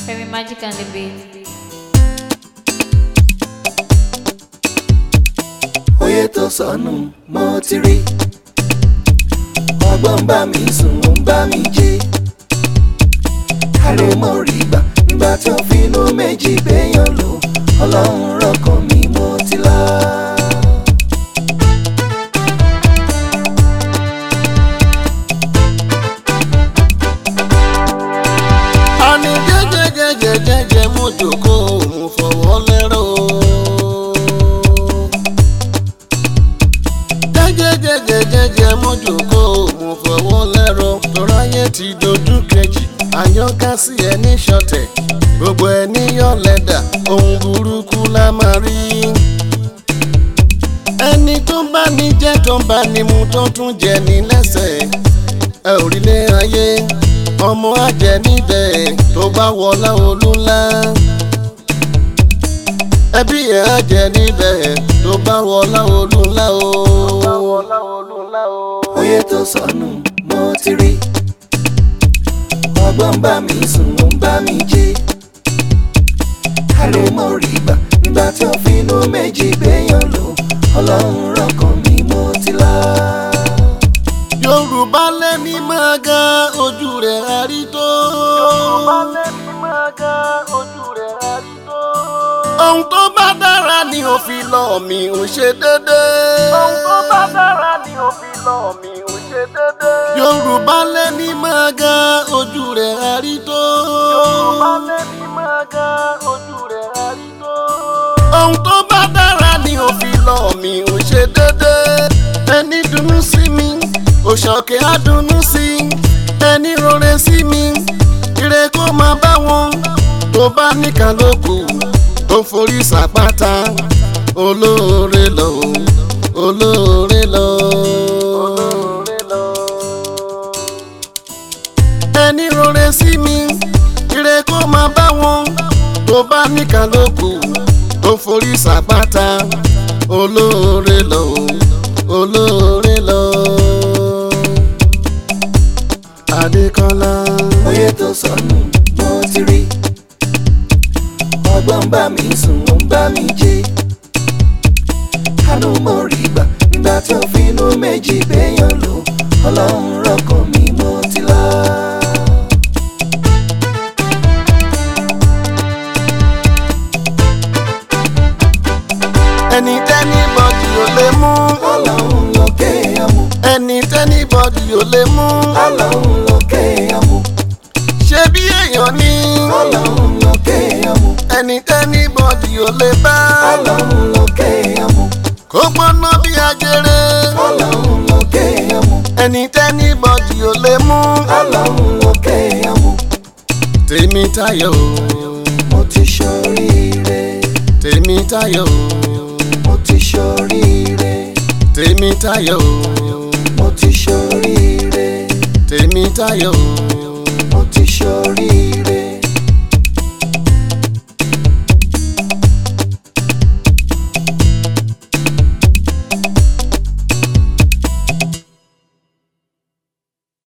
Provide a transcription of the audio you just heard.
Femi Magic and the Beat. oyè tó sọnù mo ti rí ọgbọ́n ń bá mi sùn ó ń bá mi jí àrè mo rí gbà nígbà tó finú méjì béèyàn lò ọlọ́run rọkàn mi mo ti lọ. àní jẹ́jẹ́jẹ́jẹ́jẹ́ mo jókòó mo fọwọ́ lẹ́rọ̀ jẹ́jẹ́jẹ́jẹ́jẹ́ mo jókòó mo fọwọ́ lẹ́rọ̀ tọ́ráyé ti dojú kejì àyànká sí ẹni ṣọ̀tẹ̀ gbogbo ẹni yọ lẹ́dà ohun burúkú la máa rí ẹni tó bá ní jẹ́ tó bá ní mu tó tún jẹ ní lẹ́sẹ̀ ẹ ò rí lé ayé ọmọ àjẹ níbẹ̀ tó bá wọlá olúńlá ẹbí ẹ̀ àjẹ níbẹ̀ tó bá wọlá olúńlá o. oyè tó sọnù mo ti rí ọgbọ́n ń bá mi sùn ó ń bá mi jí àrè mo rí gbà nígbà tó finú méjì béèyàn lò ọlọ́run rọkàn mi mo ti lọ. yorùbá lẹ́ni máa ga ojú rẹ̀ àrí tó. yorùbá lẹ́ni máa ga ojú rẹ̀ àrí tó. ohun tó bá dára ni ó fi lọ mi ò ṣe dédé. ohun tó bá dára ni ó fi lọ mi ò ṣe dédé. yorùbá lẹ́ni máa ga ojú rẹ̀ àrí tó. yorùbá lẹ́ni máa ga ojú rẹ̀ àrí tó. ohun tó bá dára ni ó fi lọ mi ò ṣe dédé. ẹni dùnnú sí mi òṣàkè àdùnnú sí ẹni rore sí mi ire kó máa bá wọn tó bá níkà lóko tó forí sàpáta olóore lọ olóore lọ. ẹni rore sí mi ire kó máa bá wọn tó bá níkà lóko tó forí sàpáta olóore lọ olóore lọ. Adékọ́lá. oyè tó sọnù mo ti rí ọgbọ́n ń bá mi sùn ó ń bá mi jí àánú mo rí gbà nígbà tó finú méjì béèyàn lò ọlọ́run rọkàn mi mo ti lọ. ẹni tẹ́ni bọ́dì ò lè mú. ọlọ́run lókè ọmú ẹni tẹ́ni bọ́dì ò lè mú. ọlọ́run lókè ọmú ṣé bí èèyàn ní. ọlọ́run lókè ọmú ẹni tẹ́ni bọ́dì ò lè bá. ọlọ́run lókè ọmú kó gbóná bí ajere. ọlọ́run lókè ọmú ẹni tẹ́ni bọ́dì ò lè mú. ọlọ́run lókè ọmú tèmi tayọ̀ o, mo ti ṣoríire tèmi tayọ̀ o, mo ti ṣoríire tèmi tayọ̀ o, mo ti ṣoríire tèmi tayọ̀ o, mo ti ṣoríire.